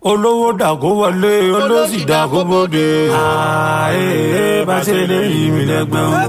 olówó dàgó wọlé olóṣì dàgó bóde. ààyè bá ṣe lè yí mi lẹ́gbẹ̀ẹ́ o.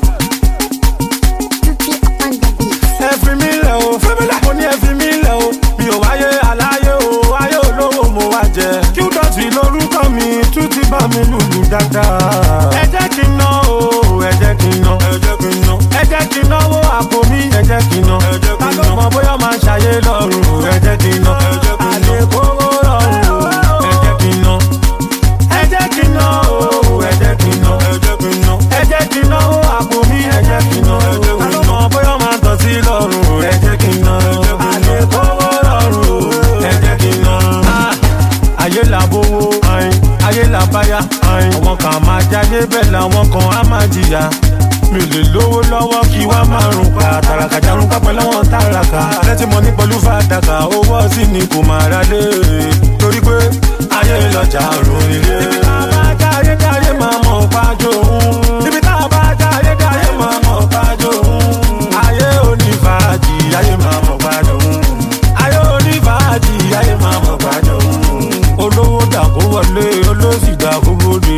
ẹ fi mí lẹ̀ o mo ní ẹ fi mí lẹ̀ o mi ò wáyé aláyé o ayé olówó mo wá jẹ. kí dọ̀tí lórúkọ mi tún ti bá mi lùlù dáadáa. ẹ jẹ́ kí n ná o ẹ jẹ́ kí n ná ẹ jẹ́ kí n ná ẹ jẹ́ kí n náwó àpò mi ẹ jẹ́ kí n ná ta ló mọ bóyá máa ṣàyé lọ́rùn ẹ jẹ́ kí n ná àlè kówó lọ́rùn ẹ jẹ́ kí n ná ẹ jẹ́ kí n ná o ẹ jẹ́ kí n ná ẹ jẹ́ kí n náwó àpò mi ẹ jẹ́ kí n ná ta ló mọ bóyá máa tọ̀ sí lọ́rùn ẹ jẹ́ kí n ná àlè kówó lọ́rùn ẹ jẹ́ kí n ná. ayé là bówó ayé là báyà àwọn kan máa jáde bẹ́ẹ̀ làwọn kan á máa jìyà mi ò lè lówó lọ́wọ́ kí wá máa rùn pa tàràkà jarun pápẹ́ lọ́wọ́ tàràkà lẹ́tí mo ní pẹ̀lú fàdákà owó sí ni kò máa ra lé torí pé ayé lọ́jà rùn ilé. ibi tá a bá jáde jáde máa mọ̀ pájó òun ibi tá a bá jáde jáde máa mọ̀ pájó òun ayé onífàájì ayé máa mọ̀ pájó òun ayé onífàájì ayé máa mọ̀ pájó òun olówó dàkó wọlé olóṣì dàkó bóde.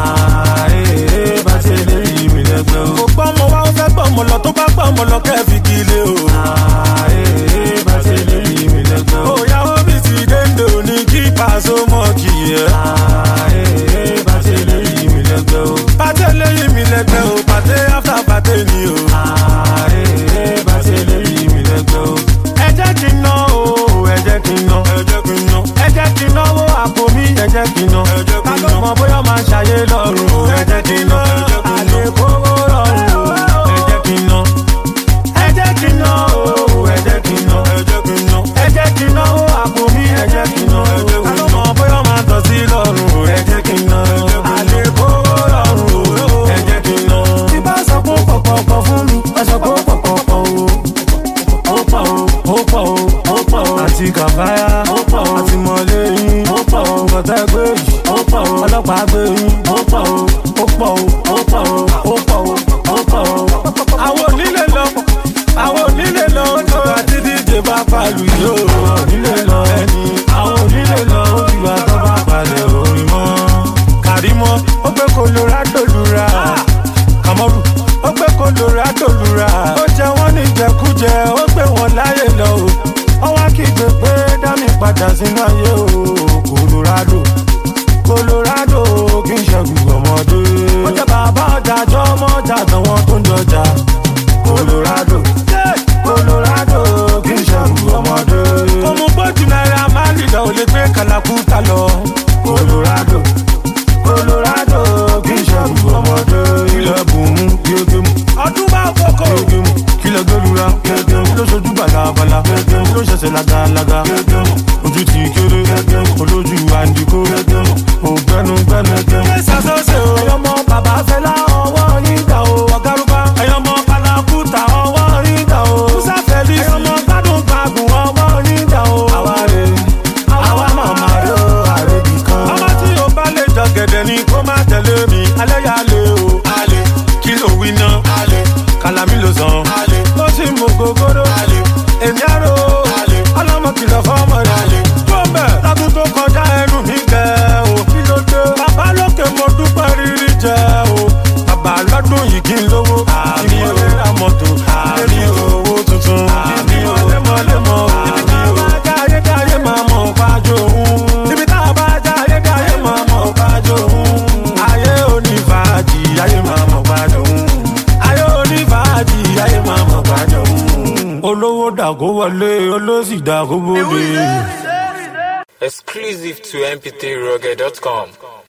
ààyè bá ṣe lè yí mi lẹ́gbẹ́ o. kò gbọ́ mọ wá ó fẹ́ gbọ́ mọ lọ tó bá gbọ́ mọ lọ kẹ́ fi kílé o. ààyè bá ṣe lè yí mi lẹ́gbẹ́ o. òyà omi ti dénde ní kí pàṣẹ mọ́ kì í yẹ. ààyè bá ṣe lè yí mi lẹ́gbẹ́ o. pàṣẹ lè yí mi lẹ́gbẹ́ o pàṣẹ after pàṣẹ ni o. ààyè bá ṣe lè yí mi lẹ́gbẹ́ o. ẹ jẹ́ kí n ná o ẹ jẹ́ kí n ná ẹ jẹ́ kí n ná ẹ jẹ́ kí n náwó àpò mi ẹ jẹ́ kí n ná ta ló mọ bóyá máa ṣàyé lọ́rùn ẹ jẹ́ kí n ná àlè kówó lọ́rùn ẹ jẹ́ kí n ná ẹ jẹ́ kí n ná o ẹ jẹ́ kí n ná ẹ jẹ́ kí n náwó àpò mi ẹ jẹ́ kí n ná ta ló mọ bóyá máa tọ̀ sí lọ́rùn ẹ jẹ́ kí n ná àlè kówó lọ́rùn ẹ jẹ́ kí n ná. tí bá sọ pé pọ̀pọ̀pọ̀ fún mi ẹ sọ pé pọ̀pọ̀pọ̀ o ó pọ̀ o ó pọ̀ o ó pọ̀ o àti kàfáyà ó pọ̀ o àti mọ̀lẹ́ yín ó pọ̀ o kọ̀tẹ́ gbé yìí ó pọ̀ o ọlọ́pàá gbé yín ó pọ̀ o ó pọ̀ o ó pọ̀ o ó pọ̀ o ó pọ̀ o. àwọn onílé lọ àwọn onílé lọ tó àti díje bá palu yìí ó onílé lọ ẹni àwọn onílé lọ ó ti wá tó bá palẹ̀ orin mọ́. kàrímọ́ ó gbé colorado lura kàmọ́rù ó gbé colorado lura ó jẹ wọ́n ní jẹkújẹ ó gbé wọn láyè lọ o ó wá kígbe pé dámì padà sínú ayé o colorado colorado kì í ṣẹ́gun ọmọdé ó jẹ bàbá ọjà jọ ọmọ ọjà àtàwọn tó ń jọjà colorado colorado kì í ṣẹ́gun ọmọdé. òmùgbọ́jú náírà máa ń lìdá ò lè gbé kàlàkùtà lọ colorado colorado kì í ṣẹ́gun ọmọdé. ilẹ̀ bùnmú gégémù ọdún bá kókó gégémù kílẹ̀ gbẹ́lura gégémù ló ṣojú balabala gégémù ló ṣẹ̀ṣẹ̀ lagalaga gégémù ojú ti kéré gégémù olójú àǹdíkó gégémù ògbẹ́nugbẹ́nu gégémù. ṣé ṣàṣọṣe o ẹyọmọ bàbá fẹlá ọwọ́ yín dà o ọ̀gárùbá ẹyọmọ kalakuta ọwọ́ yín dà o musa fẹlí ẹyọmọ gbádùn gbàgùn ọwọ́ yín dà o. àwa rè àwa màmá rè o àrèbì kan. ọmọ tí o bá lè jọ gẹ̀dẹ̀ ni kó má tẹ̀lé mi alẹ́ yà lé o. alẹ́ kí ló wí ná. alẹ́ kàlámì ló sàn. alẹ́ ó sì mú gogoro. alẹ́ èmi àrò. alẹ́ ọlọ́mọ kìlọ̀ fọ́mọ rẹ̀. alẹ́ tó ń bẹ̀ lọ́dún tó kọjá ẹnu mi gẹ̀ o. kí ló dé. bàbá lókè mo dúpẹ́ rírí jẹ o. bàbá lọ́dún yìí kí n lówó. àmì ò ra mọ́tò. àmì owó tuntun. àmì ò lẹ́mọ̀lẹ́mọ̀. ibi tá a bá já ayé já ayé máa mọ̀ pájó òun. ibi tá a bá já ayé já ayé máa mọ̀ pájó òun. ayé onífàájì ayé máa mọ̀ pájó òun. ayé onífàájì ayé máa mọ̀ pájó òun. olówó dàgó wọlé olóṣì dàgó bóde. Exclusive to mp3rugged.com.